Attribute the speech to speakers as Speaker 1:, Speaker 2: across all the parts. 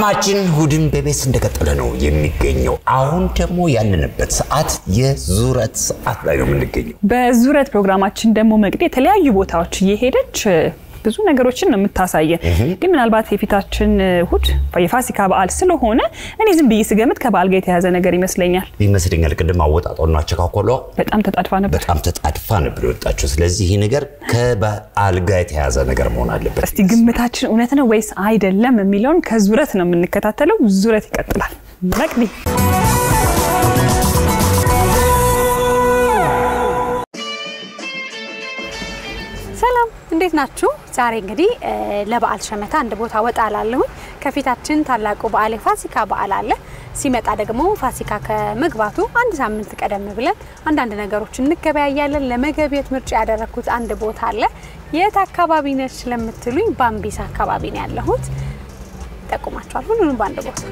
Speaker 1: ፕሮግራማችን እሑድን በቤት እንደቀጠለ ነው የሚገኘው። አሁን ደግሞ ያለንበት ሰዓት የዙረት ሰዓት ላይ ነው የምንገኘው።
Speaker 2: በዙረት ፕሮግራማችን ደግሞ መቅዲ የተለያዩ ቦታዎች እየሄደች ብዙ ነገሮችን ነው የምታሳየን። ግን ምናልባት የፊታችን እሑድ የፋሲካ በዓል ስለሆነ እኔ ዝም ብዬ ስገምት ከበዓል ጋር የተያዘ ነገር ይመስለኛል።
Speaker 1: ይመስለኛል ቅድም አወጣጧና አቸካኮሏ
Speaker 2: በጣም ተጣድፋ ነበር።
Speaker 1: በጣም ተጣድፋ ነበር የወጣችው። ስለዚህ ይህ ነገር ከበዓል ጋር የተያዘ ነገር መሆን አለበት።
Speaker 2: እስቲ ግምታችን እውነት ነው ወይስ አይደለም የሚለውን ከዙረት ነው የምንከታተለው። ዙረት ይቀጥላል። መቅዲ
Speaker 3: ሰላም እንዴት ናችሁ? ዛሬ እንግዲህ ለበዓል ሸመታ አንድ ቦታ ወጣ ላለሁኝ። ከፊታችን ታላቁ በዓል የፋሲካ በዓል አለ። ሲመጣ ደግሞ ፋሲካ ከመግባቱ አንድ ሳምንት ቀደም ብለን አንዳንድ ነገሮች እንገበያያለን። ለመገብየት ምርጫ ያደረግኩት አንድ ቦታ አለ። የት አካባቢ ነች ለምትሉኝ ባምቢስ አካባቢ ነው ያለሁት። ይጠቁማችኋል ሁሉንም በአንድ ቦታ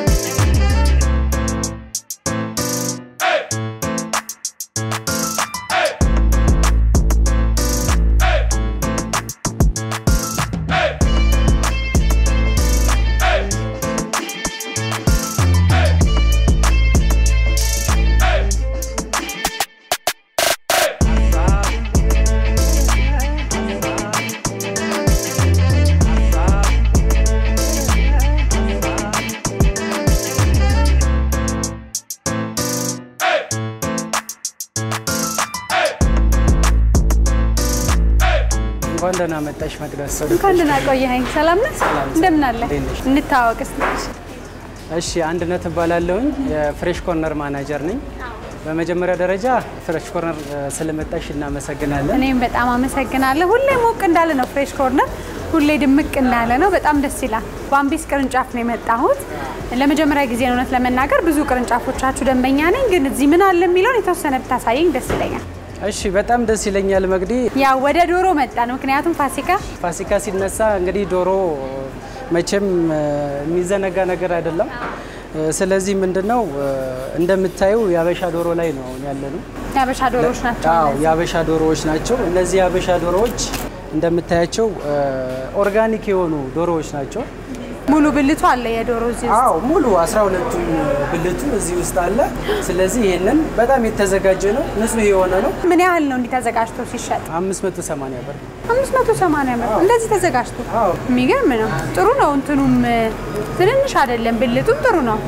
Speaker 4: እንኳን ደህና መጣሽ መቅደስ።
Speaker 3: እንኳን ደህና ቆየኸኝ። ሰላም ነህ? እንደምን አለ?
Speaker 4: እንዴት ነሽ?
Speaker 3: እንታወቅ እስኪ።
Speaker 4: እሺ አንድነት እባላለሁኝ የፍሬሽ ኮርነር ማናጀር ነኝ። በመጀመሪያ ደረጃ ፍሬሽ ኮርነር እ፣ ስለመጣሽ እናመሰግናለን።
Speaker 3: እኔም በጣም አመሰግናለሁ። ሁሌ ሞቅ እንዳለ ነው ፍሬሽ ኮርነር፣ ሁሌ ድምቅ እንዳለ ነው። በጣም ደስ ይላል። ባምቢስ ቅርንጫፍ ነው የመጣሁት። ለመጀመሪያ ጊዜ ነው እውነት ለመናገር ብዙ ቅርንጫፎቻችሁ ደንበኛ ነኝ፣ ግን እዚህ ምን አለ የሚለውን የተወሰነ ብታሳየኝ ደስ ይለኛል።
Speaker 4: እሺ በጣም ደስ ይለኛል መቅዲ።
Speaker 3: ያው ወደ ዶሮ መጣን፣ ምክንያቱም ፋሲካ
Speaker 4: ፋሲካ ሲነሳ እንግዲህ ዶሮ መቼም እ፣ የሚዘነጋ ነገር አይደለም። እ፣ ስለዚህ ምንድነው እ፣ እንደምታዩ የአበሻ ዶሮ ላይ ነው ያለነው።
Speaker 3: የአበሻ ዶሮዎች ናቸው።
Speaker 4: አዎ የአበሻ ዶሮዎች ናቸው። እነዚህ የአበሻ ዶሮዎች እንደምታያቸው እ፣ ኦርጋኒክ የሆኑ ዶሮዎች ናቸው።
Speaker 3: ሙሉ ብልቱ አለ የዶሮ እዚህ ውስጥ።
Speaker 4: አዎ ሙሉ 12ቱም ብልቱ እዚህ ውስጥ አለ። ስለዚህ ይሄንን በጣም የተዘጋጀ ነው፣ ንጹህ የሆነ ነው።
Speaker 3: ምን ያህል ነው እንዲህ ተዘጋጅቶ ሲሸጥ?
Speaker 4: 580 ብር።
Speaker 3: 580 ብር እንደዚህ ተዘጋጅቶ
Speaker 4: አዎ።
Speaker 3: የሚገርም ነው። ጥሩ ነው። እንትኑም ትንንሽ አይደለም፣ ብልቱም ጥሩ ነው።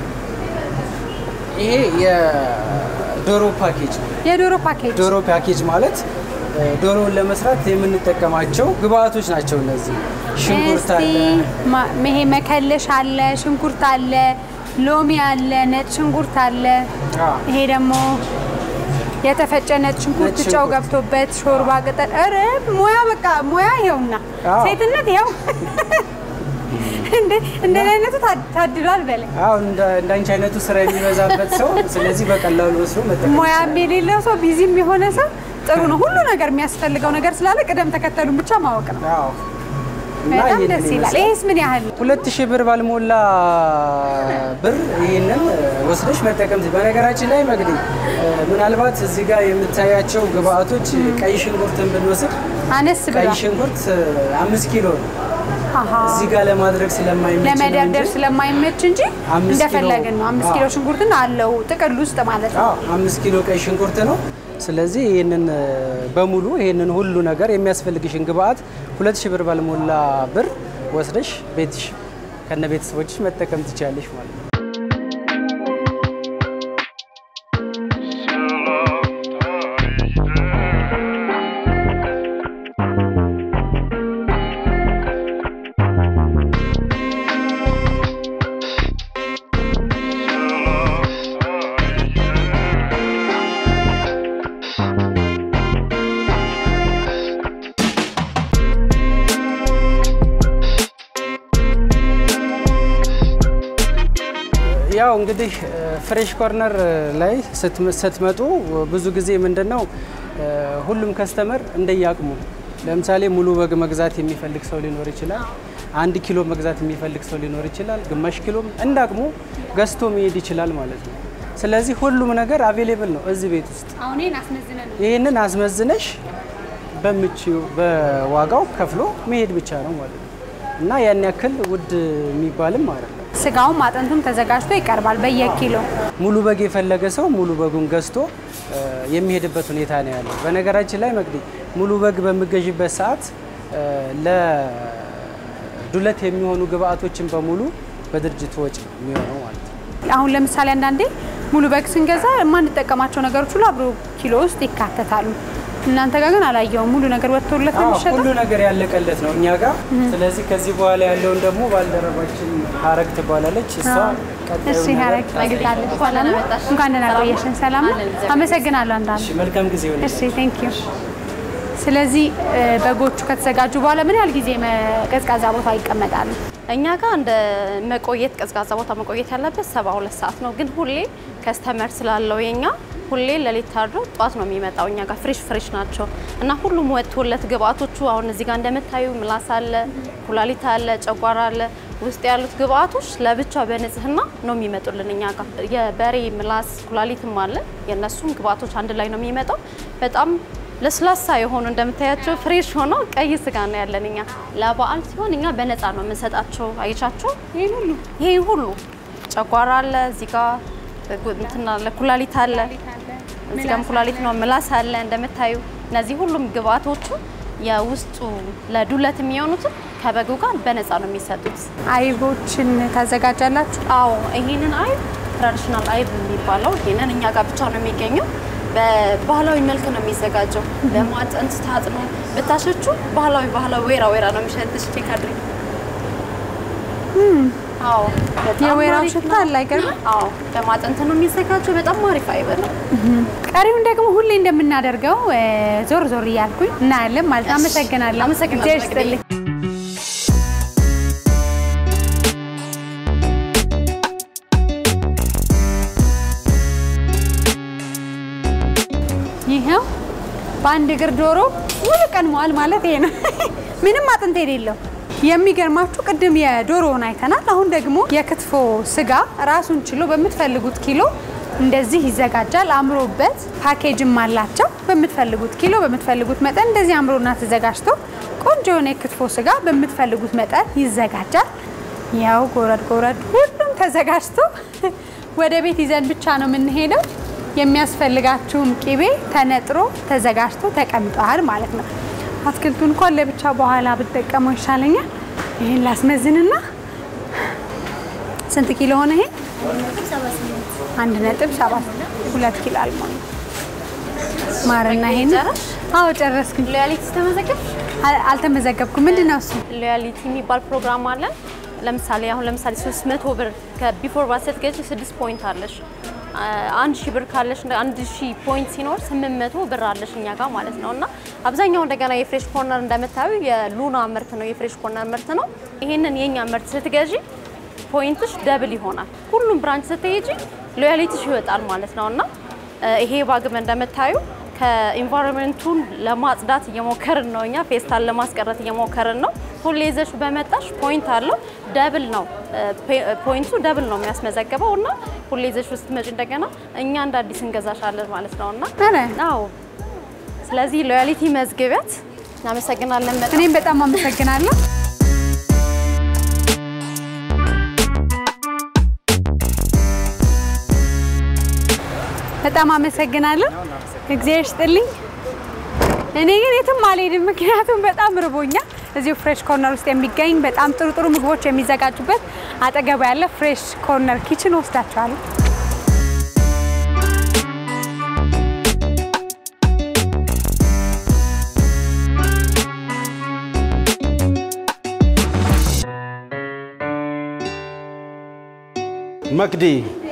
Speaker 4: ይሄ የዶሮ ፓኬጅ ነው።
Speaker 3: የዶሮ ፓኬጅ
Speaker 4: ዶሮ ፓኬጅ ማለት እ፣ ዶሮውን ለመስራት የምንጠቀማቸው ግብአቶች ናቸው። እነዚህ ሽንኩርት
Speaker 3: እስቲ
Speaker 4: አለ፣
Speaker 3: ማ- ይሄ መከለሽ አለ፣ ሽንኩርት አለ፣ ሎሚ አለ፣ ነጭ ሽንኩርት አለ።
Speaker 4: አዎ።
Speaker 3: ይሄ ደግሞ የተፈጨ ነጭ ሽንኩርት
Speaker 4: ነጭ
Speaker 3: ጨው
Speaker 4: ሽንኩርት።
Speaker 3: ገብቶበት ሾርባ ቅጠል። ኧረ ሙያ በቃ ሙያ ይኸውና፣
Speaker 4: አዎ።
Speaker 3: ሴትነት ይኸው እንደ እንደ አይነቱ ታድ- ታድሏል በለ
Speaker 4: አሁን እንደ እንዳንቺ አይነቱ ስራ የሚበዛበት ሰው ስለዚህ በቀላሉ ወስዶ መጠቀም
Speaker 3: ሙያም የሌለው ሰው ቢዚም የሆነ ሰው ጥሩ ነው። ሁሉ ነገር የሚያስፈልገው ነገር ስላለ ቅደም ተከተሉን ብቻ ማወቅ ነው።
Speaker 4: አዎ። እና
Speaker 3: በጣም
Speaker 4: ይሄንን
Speaker 3: ደስ ይላል።
Speaker 4: ይመስላል።
Speaker 3: ይሄስ ምን ያህል ነው?
Speaker 4: ሁለት ሺህ ብር ባልሞላ ብር ይህንን ወስደሽ መጠቀም ት- በነገራችን ላይ መግዲ እ፣ ምናልባት እዚህ ጋር የምታያቸው ግብአቶች ቀይ ሽንኩርትን ብንወስድ
Speaker 3: አነስ
Speaker 4: ቀይ
Speaker 3: ብሏል።
Speaker 4: ሽንኩርት እ፣ አምስት ኪሎ ነው።
Speaker 3: አሃ።
Speaker 4: እዚህ ጋር ለማድረግ ስለማይመች ነው
Speaker 3: ለመደርደር
Speaker 4: እንጂ
Speaker 3: ስለማይመች እንጂ
Speaker 4: አምስት
Speaker 3: እንደፈለግን ነው።
Speaker 4: ኪሎ-
Speaker 3: አምስት
Speaker 4: አዎ።
Speaker 3: ኪሎ ሽንኩርትን አለው ጥቅል ውስጥ ማለት ነው።
Speaker 4: አዎ፣ አምስት ኪሎ ቀይ ሽንኩርት ነው። ስለዚህ ይህንን እ፣ በሙሉ ይህንን ሁሉ ነገር የሚያስፈልግሽን ግብአት ሁለት ሺህ ብር ባልሞላ ብር ወስደሽ ቤትሽ ከነ ቤተሰቦችሽ መጠቀም ትችላለሽ ማለት ነው። ያው እንግዲህ ፍሬሽ ኮርነር ላይ ስትመ- ስትመጡ ብዙ ጊዜ ምንድን ነው እ፣ ሁሉም ከስተመር እንደየአቅሙ ለምሳሌ ሙሉ በግ መግዛት የሚፈልግ ሰው ሊኖር ይችላል። አንድ ኪሎ መግዛት የሚፈልግ ሰው ሊኖር ይችላል። ግማሽ ኪሎም እንደ አቅሙ ገዝቶ መሄድ ይችላል ማለት ነው። ስለዚህ ሁሉም ነገር አቬሌብል ነው እዚህ ቤት ውስጥ።
Speaker 3: አሁን ይሄን አስመዝነን ነው
Speaker 4: ይህንን አስመዝነሽ በምችው በዋጋው ከፍሎ መሄድ ብቻ ነው ማለት ነው እና ያን ያክል ውድ የሚባልም አይደለም።
Speaker 3: ስጋውም አጥንቱም ተዘጋጅቶ ይቀርባል በየኪሎ።
Speaker 4: ሙሉ በግ የፈለገ ሰው ሙሉ በጉን ገዝቶ እ፣ የሚሄድበት ሁኔታ ነው ያለው። በነገራችን ላይ መቅዲ ሙሉ በግ በሚገዥበት ሰዓት እ፣ ለዱለት የሚሆኑ ግብአቶችን በሙሉ በድርጅቱ ወጪ ነው የሚሆነው ማለት ነው።
Speaker 3: አሁን ለምሳሌ አንዳንዴ ሙሉ በግ ስንገዛ የማንጠቀማቸው ነገሮች ሁሉ አብሮ ኪሎ ውስጥ ይካተታሉ። እናንተ ጋር ግን አላየውም። ሙሉ ነገር ወጥቶለት ነው
Speaker 4: አዎ፣
Speaker 3: የሚሸጠው።
Speaker 4: ሁሉ ነገር ያለቀለት ነው እኛ ጋር። ስለዚህ ከዚህ በኋላ ያለውን ደግሞ ባልደረባችን ሀረግ ትባላለች። እሷ ቀጣዩን
Speaker 3: እሺ
Speaker 4: ነገር
Speaker 3: ሀረግ ነግታለች። ሰላም ነው? እንኳን ደህና ቆየሽን። ሰላም ነው? አመሰግናለሁ። አንዳንድ
Speaker 4: እሺ፣ መልካም ጊዜ ይሆንልሽ።
Speaker 3: እሺ ቴንክ ዩ። ስለዚህ እ፣ በጎቹ ከተዘጋጁ በኋላ ምን ያህል ጊዜ መ- ቀዝቃዛ ቦታ ይቀመጣሉ?
Speaker 5: እኛ ጋር እንደ መቆየት ቀዝቃዛ ቦታ መቆየት ያለበት ሰባ ሁለት ሰዓት ነው። ግን ሁሌ ከስተመር ስላለው የኛ ሁሌ ሌሊት ታድሮ ጠዋት ነው የሚመጣው። እኛ ጋር ፍሬሽ ፍሬሽ ናቸው እና ሁሉም ወጥቶለት ግብአቶቹ አሁን እዚህ ጋር እንደምታዩ ምላስ አለ፣ ኩላሊት አለ፣ ጨጓራ አለ። ውስጥ ያሉት ግብአቶች ለብቻ በንጽህና ነው የሚመጡልን እኛ ጋር። የበሬ ምላስ ኩላሊትም አለ። የእነሱም ግብአቶች አንድ ላይ ነው የሚመጣው። በጣም ለስላሳ የሆኑ እንደምታያቸው ፍሬሽ ሆኖ ቀይ ስጋ ነው ያለን እኛ። ለበዓል ሲሆን እኛ በነፃ ነው የምንሰጣቸው። አይቻቸው ይሄን ሁሉ ይሄን ሁሉ ጨጓራ አለ እዚህ ጋር እንትን አለ ኩላሊት አለ እዚህ ጋርም ኩላሊት ነው ምላስ አለ እንደምታዩ። እነዚህ ሁሉም ግብአቶቹ የውስጡ ለዱለት የሚሆኑትን ከበጉ ጋር በነፃ ነው የሚሰጡት።
Speaker 3: አይቦችን ታዘጋጃላችሁ?
Speaker 5: አዎ ይሄንን አይብ ትራዲሽናል አይብ የሚባለው ይሄንን እኛ ጋር ብቻ ነው የሚገኘው። በባህላዊ መልክ ነው የሚዘጋጀው። በማጠንት ታጥኖ ብታሸቹ ባህላዊ ባህላዊ ወይራ ወይራ ነው የሚሸትሽ። ቼክ አድርጊ። አዎ በጣም
Speaker 3: የወይራው
Speaker 5: አሪፍ
Speaker 3: ሽታ
Speaker 5: ነው።
Speaker 3: አለ አይገርምም?
Speaker 5: አዎ በማጠንት ነው የሚዘጋጀው። በጣም አሪፍ አይብ ነው።
Speaker 3: ቀሪውን ደግሞ ሁሌ እንደምናደርገው እ፣ ዞር ዞር እያልኩኝ እናያለን ማለት ነው። አመሰግናለሁ።
Speaker 5: አመሰግናለሁ
Speaker 3: እግዚአብሔር
Speaker 5: እንግዲህ።
Speaker 3: ይስጥልኝ። ይኸው በአንድ እግር ዶሮ ሙሉ ቀን መዋል ማለት ይሄ ነው። ምንም አጥንት የሌለው የሚገርማችሁ ቅድም የዶሮውን አይተናል። አሁን ደግሞ የክትፎ ስጋ ራሱን ችሎ በምትፈልጉት ኪሎ እንደዚህ ይዘጋጃል። አምሮበት ፓኬጅም አላቸው። በምትፈልጉት ኪሎ በምትፈልጉት መጠን እንደዚህ አምሮና ተዘጋጅቶ ቆንጆ የሆነ የክትፎ ስጋ በምትፈልጉት መጠን ይዘጋጃል። ያው ጎረድ ጎረድ ሁሉም ተዘጋጅቶ ወደ ቤት ይዘን ብቻ ነው የምንሄደው። የሚያስፈልጋችሁም ቂቤ ተነጥሮ ተዘጋጅቶ ተቀምጧል ማለት ነው። አትክልቱን እንኳን ለብቻ በኋላ ብጠቀመው ይሻለኛል። ይህን ላስመዝንና ስንት ኪሎ ሆነ ይሄ? አንድ ነጥብ ሰባት ሁለት ኪሎ አልሞላ ማርና ይሄን
Speaker 5: ጨረስሽ?
Speaker 3: አዎ ጨረስኩኝ።
Speaker 5: ሎያሊቲ ተመዘገብ
Speaker 3: አል- አልተመዘገብኩም። ምንድን ነው እሱ?
Speaker 5: ሎያሊቲ የሚባል ፕሮግራም አለን። ለምሳሌ አሁን ለምሳሌ 300 ብር ከቢፎር ባስ ስትገዢ 6 ፖይንት አለሽ። አ- አንድ ሺህ ብር ካለሽ እንደ አንድ ሺህ ፖይንት ሲኖር 800 ብር አለሽ እኛ ጋር ማለት ነው። እና አብዛኛው እንደገና የፍሬሽ ኮርነር እንደምታዩ የሉና ምርት ነው፣ የፍሬሽ ኮርነር ምርት ነው። ይሄንን የኛ ምርት ስትገዢ ፖይንትሽ ደብል ይሆናል። ሁሉም ብራንች ስትሄጂ ሎያሊቲሽ ይወጣል ማለት ነው እና እ፣ ይሄ ባግም እንደምታዩ ከኢንቫይሮንመንቱን ለማጽዳት እየሞከርን ነው። እኛ ፌስታል ለማስቀረት እየሞከርን ነው። ሁሌ ይዘሽ በመጣሽ ፖይንት አለው ደብል ነው እ፣ ፔ- ፖይንቱ ደብል ነው የሚያስመዘግበው እና ሁሌ ይዘሽ ውስጥ መጪ እንደገና እኛ እንደ አዲስ እንገዛሻለን ማለት ነው እና
Speaker 3: ኧረ
Speaker 5: አዎ ስለዚህ ሎያሊቲ መዝግቢያት። እናመሰግናለን በጣም
Speaker 3: እኔም በጣም አመሰግናለሁ። በጣም አመሰግናለሁ። እግዚአብሔር ይስጥልኝ። እኔ ግን የትም አልሄድም፣ ምክንያቱም በጣም ርቦኛል። እዚሁ ፍሬሽ ኮርነር ውስጥ የሚገኝ በጣም ጥሩ ጥሩ ምግቦች የሚዘጋጁበት አጠገቡ ያለ ፍሬሽ ኮርነር ኪችን ወስዳቸዋለሁ።
Speaker 6: መቅዲ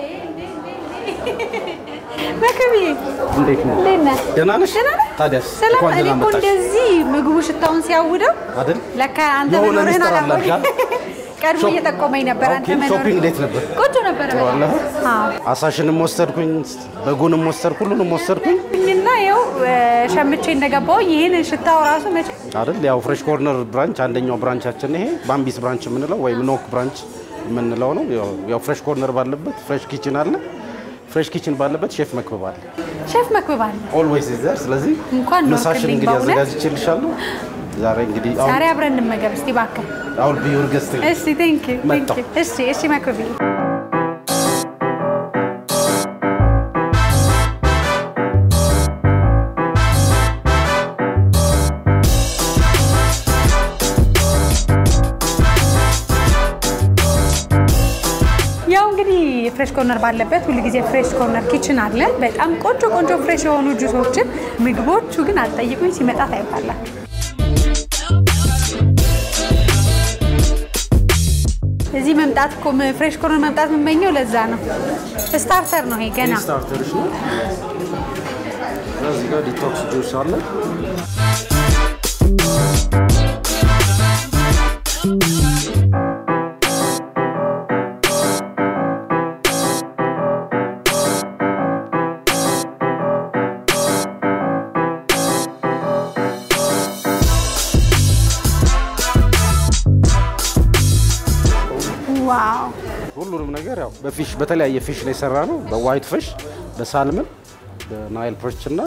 Speaker 3: መክብዬ
Speaker 6: እንዴት ነው?
Speaker 3: እንዴት ነህ?
Speaker 6: ደህና ነሽ?
Speaker 3: ደህና ነህ?
Speaker 6: ታዲያስ
Speaker 3: ሰላም።
Speaker 6: እንኳን
Speaker 3: እኔ
Speaker 6: ደህና
Speaker 3: እኮ
Speaker 6: መጣሽ
Speaker 3: እንደዚህ ምግቡ ሽታውን ሲያውደው
Speaker 6: አይደል?
Speaker 3: ለካ አንተ
Speaker 6: የሆነ
Speaker 3: መኖርህን
Speaker 6: ሚስጥር
Speaker 3: አላወቅም።
Speaker 6: አላልካ?
Speaker 3: ቀድሞ
Speaker 6: ሾፕ-
Speaker 3: እየጠቆመኝ ነበር አንተ
Speaker 6: ኦኬ፣
Speaker 3: መኖርህን።
Speaker 6: ሾፒንግ እንዴት ነበር?
Speaker 3: ቆንጆ ነበረ።
Speaker 6: ጥሩ አለ?
Speaker 3: አዎ።
Speaker 6: አሳሽንም ወሰድኩኝ፣ በጉንም ወሰድኩ፣ ሁሉንም ወሰድኩኝ
Speaker 3: እና ይኸው እ፣ ሸምቼ እንደገባው ይህን ሽታው ራሱ መቼ
Speaker 6: አይደል? ያው ፍሬሽ ኮርነር ብራንች አንደኛው ብራንቻችን ይሄ ባምቢስ ብራንች የምንለው ወይም ኖክ ብራንች የምንለው ነው። ያው- ያው ፍሬሽ ኮርነር ባለበት ፍሬሽ ኪችን አለ። ፍሬሽ ኪችን ባለበት ሼፍ መክበብ አለ።
Speaker 3: ሼፍ መክብብ አለ።
Speaker 6: ኦልዌይስ ኢዝ ዜር። ስለዚህ
Speaker 3: እንኳን
Speaker 6: ምሳሽን
Speaker 3: ኖርክልኝ
Speaker 6: እንግዲህ
Speaker 3: በእውነት።
Speaker 6: አዘጋጅቼልሻለሁ። ዛሬ እንግዲህ
Speaker 3: ዛሬ አብረን እንመገብ እስቲ እባክህ።
Speaker 6: አሁን ቢዩር ገስት
Speaker 3: እሺ ቴንክ ዩ ቴንክ
Speaker 6: መጣሁ።
Speaker 3: ዩ። እሺ እሺ መክብዬ ያው እንግዲህ ፍሬሽ ኮርነር ባለበት ሁሉ ጊዜ ፍሬሽ ኮርነር ኪችን አለ። በጣም ቆንጆ ቆንጆ ፍሬሽ የሆኑ ጁሶችን፣ ምግቦቹ ግን አትጠይቁኝ ሲመጣ ታይባላችሁ። እዚህ መምጣት እኮ ፍሬሽ ኮርነር መምጣት የምመኘው ለዛ ነው። ስታርተር ነው ይሄ ገና
Speaker 6: ስታርተርሽ ነው። እዚህ ጋር ዲቶክስ ጁስ አለ።
Speaker 3: ዋው
Speaker 6: ሁሉንም ነገር ያው በፊሽ በተለያየ ፊሽ ነው የሰራ ነው። በዋይት ፊሽ፣ በሳልመን፣ በናይል ፐርች እና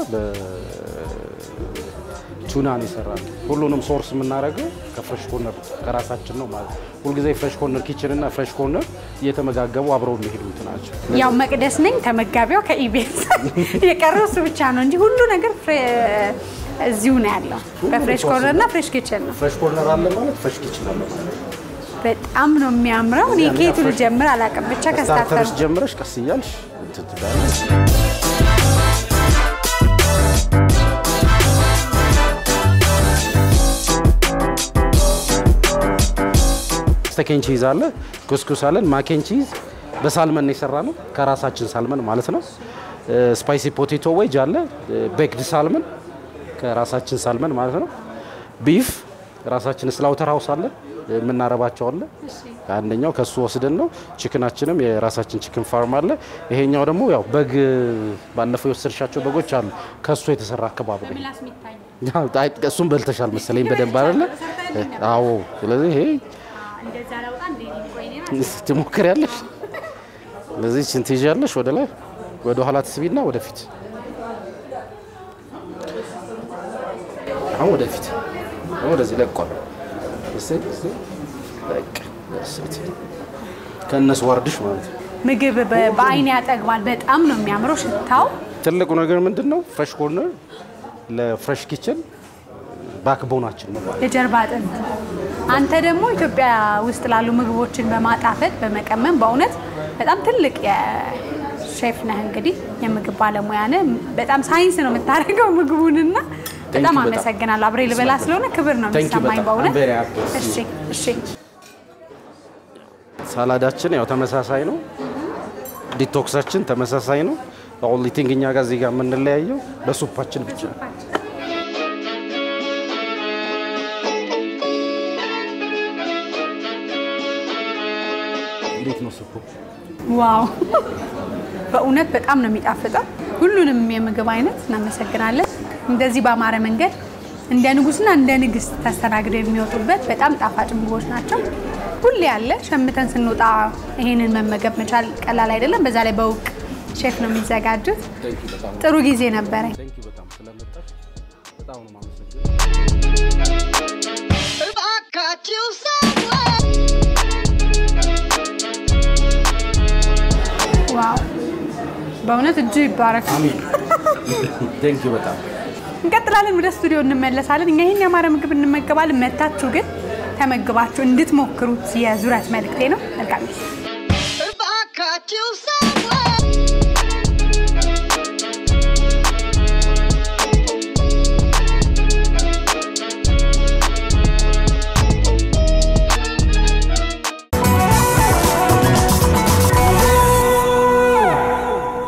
Speaker 6: በቱና ነው የሰራ ነው። ሁሉንም ሶርስ የምናደርገው ከፍሬሽ ኮርነር ከራሳችን ነው ማለት ነው። ሁልጊዜ ፍሬሽ ኮርነር ኪችን እና ፍሬሽ ኮርነር እየተመጋገቡ አብረው የሚሄዱት ናቸው።
Speaker 3: ያው መቅደስ ነኝ ተመጋቢዋ ከኢቤስ የቀረው እሱ ብቻ ነው እንጂ ሁሉ ነገር ፍሬ- እዚሁ ነው ያለው በፍሬሽ ኮርነር እና ፍሬሽ ኪችን ነው።
Speaker 6: ፍሬሽ ኮርነር አለ ማለት ፍሬሽ ኪችን አለ ማለት ነው።
Speaker 3: በጣም ነው የሚያምረው። እኔ ከየቱ ልጀምር አላውቅም፣ ብቻ ከስታርተር
Speaker 6: ስታርተርሽ ጀምረሽ ቀስ እያልሽ እንትን ትላለሽ። ስተኬን ቺዝ አለ፣ ኩስኩስ አለን፣ ማኬን ቺዝ በሳልመን ነው የሰራ ነው ከራሳችን ሳልመን ማለት ነው። ስፓይሲ ፖቴቶ ዌጅ አለ፣ ቤክድ ሳልመን ከራሳችን ሳልመን ማለት ነው። ቢፍ ራሳችን ስላውተር ሀውስ አለ የምናረባቸው አለ። አንደኛው ከሱ ወስደን ነው። ቺክናችንም የራሳችን ቺክን ፋርም አለ። ይሄኛው ደግሞ ያው በግ ባለፈው የወሰድሻቸው በጎች አሉ ከሱ የተሰራ አካባቢ ነው። ያው አይ፣ እሱም በልተሻል መሰለኝ በደንብ አይደለ? አዎ። ስለዚህ ይሄ ትሞክሪያለሽ። ስለዚህ ችን ትይዣለሽ ወደ ላይ ወደ ኋላ ትስቢና ወደፊት አሁን ወደፊት አሁን ወደዚህ ለቋል። እሰይ እሰይ በቃ እሰይ ከእነሱ ወርድሽ ማለት ነው።
Speaker 3: ምግብ በ- በአይን ያጠግባል። በጣም ነው የሚያምረው ሽታው።
Speaker 6: ትልቁ ነገር ምንድን ነው? ፍሬሽ ኮርነር ለፍሬሽ ኪችን ባክቦናችን ነው ማለት ነው።
Speaker 3: የጀርባ አጥንት። አንተ ደግሞ ኢትዮጵያ ውስጥ ላሉ ምግቦችን በማጣፈጥ በመቀመም በእውነት በጣም ትልቅ የሼፍ ነህ። እንግዲህ የምግብ ባለሙያ ነህ። በጣም ሳይንስ ነው የምታደርገው ምግቡንና በጣም
Speaker 6: በጣም።
Speaker 3: አመሰግናለሁ። አብሬ ልበላ ስለሆነ ክብር ነው
Speaker 6: Thank you
Speaker 3: የሚሰማኝ
Speaker 6: በጣም።
Speaker 3: በእውነት።
Speaker 6: I'm very happy.
Speaker 3: እሺ እሺ።
Speaker 6: ሳላዳችን ያው ተመሳሳይ ነው። ዲቶክሳችን ተመሳሳይ ነው። ኦንሊ ቲንግ እኛ ጋር እዚህ ጋር የምንለያየው በሱፓችን ብቻ ነው። እንዴት ነው ሱፑ?
Speaker 3: ዋው በእውነት በጣም ነው የሚጣፍጠው። ሁሉንም የምግብ አይነት እናመሰግናለን። እንደዚህ በአማረ መንገድ እንደ ንጉስና እንደ ንግስት ተስተናግደው የሚወጡበት በጣም ጣፋጭ ምግቦች ናቸው። ሁሌ ያለ ሸምተን ስንወጣ ይሄንን መመገብ መቻል ቀላል አይደለም። በዛ ላይ በእውቅ ሼፍ ነው የሚዘጋጁት። ጥሩ ጊዜ ነበረኝ።
Speaker 6: ቴንክ ዩ በጣም ስለመጣሽ በጣም ነው የማመሰግነው።
Speaker 7: እባካችሁ ሰዎች
Speaker 3: ዋው በእውነት እጅ ይባረክ።
Speaker 6: ቴንክ ዩ በጣም
Speaker 3: እንቀጥላለን። ወደ ስቱዲዮ እንመለሳለን። እኛ ይህን ያማረ ምግብ እንመገባለን። መታችሁ ግን ተመግባችሁ እንድትሞክሩት የዙረት መልእክቴ ነው። መልካም ጊዜ።
Speaker 7: እባካችሁ ሰዎች